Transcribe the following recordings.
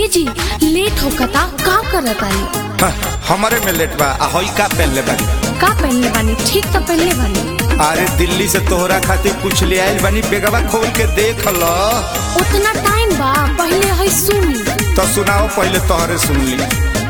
जी लेट होकता का करत आई हाँ, हमारे में लेट बा आ हई का पहनले बानी का पहनले बानी ठीक तो पहनले बानी अरे दिल्ली से तोहरा खातिर कुछ ले आइल बानी बेगवा खोल के देख ल उतना टाइम बा पहले है सुनी तो सुनाओ पहले तोहरे सुन ली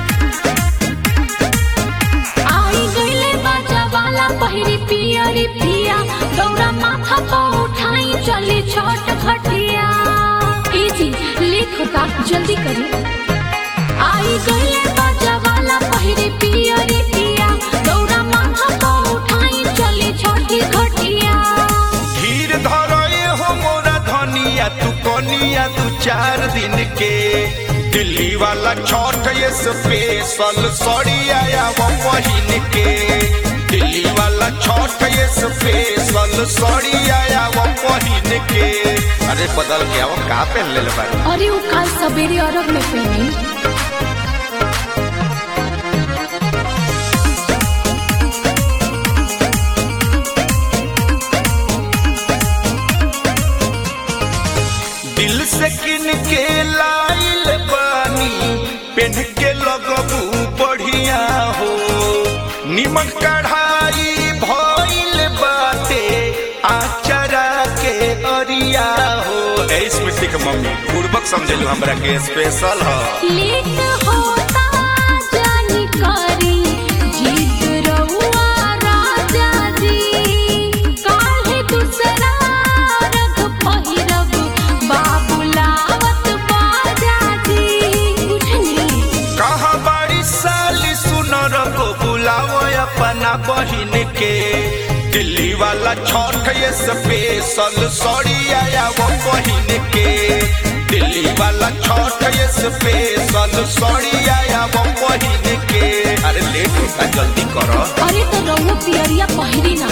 आई गईले बाजा वाला पहिरी पियरी पिया दौरा माथा पर उठाई चली छोट खटिया ए जी लेट होता जल्दी करी आई गईले बाजा वाला पहिरी पियरी पिया दौरा माथा पर उठाई चली छोटी खटिया धीर धरए हो मोरा धनिया तू कनिया दू चार दिन के दिल्ली वाला छठ ये स्पेशल सड़ी आया वो महीन के दिल्ली वाला छठ ये स्पेशल सड़ी आया वो महीन के अरे बदल गया वो का पहन ले बानी अरे वो कल सवेरे अरब में पहनी दिल से किन के लाइल बानी पेन के लगबू बढ़िया हो निमक कढ़ाई भइल बाटे आचरा के अरिया हो ए स्मृति के मम्मी पूर्वक समझलू हमरा के स्पेशल ह लेट होता जानी करी जीत रहुआ राजा जी काहे दूसरा रंग पहिरब बाबुलावत बाजा जी बुझनी कहा बाड़ी साली सुनर को बुलाओ अपना बहिन के दिल्ली वाला छठ ये स्पेशल सड़ी आया वो बहिन के दिल्ली वाला छठ ये स्पेशल सड़ी आया वो बहिन के अरे लेट होता जल्दी करो अरे तो रहुआ पियरिया पहिरी ना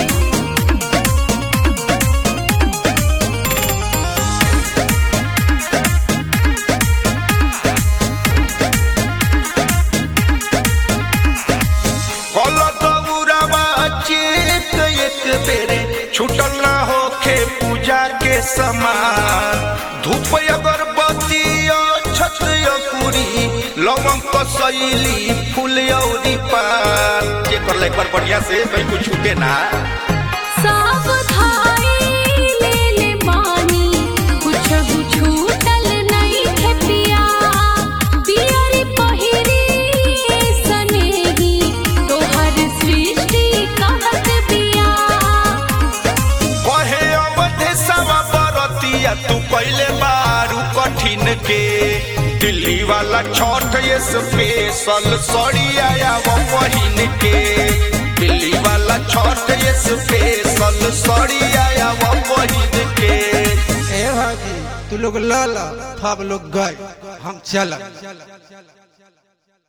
कल दौरावा चेत एक बेरे छूटल ना होखे पूजा के समान धूप अगरबत्ती छत पूरी लवंग कसैली फूल औरी पान ये कर ले एक बार बढ़िया से कहीं कुछ छूटे ना सब धाई ले ले मानी कुछ छूटल नहीं है पिया पियरी पहिरी सनेही तोहर सृष्टि कहत बिया कहे अवधे सवा बरतिया तू पहले बारू कठिन के दिल्ली वाला छठ ये स्पेशल सड़ी आया वो बहिन के दिल्ली वाला छठ ये स्पेशल सड़ी आया वो बहिन के ए भाजी तू लोग ल ल सब लोग गए हम चल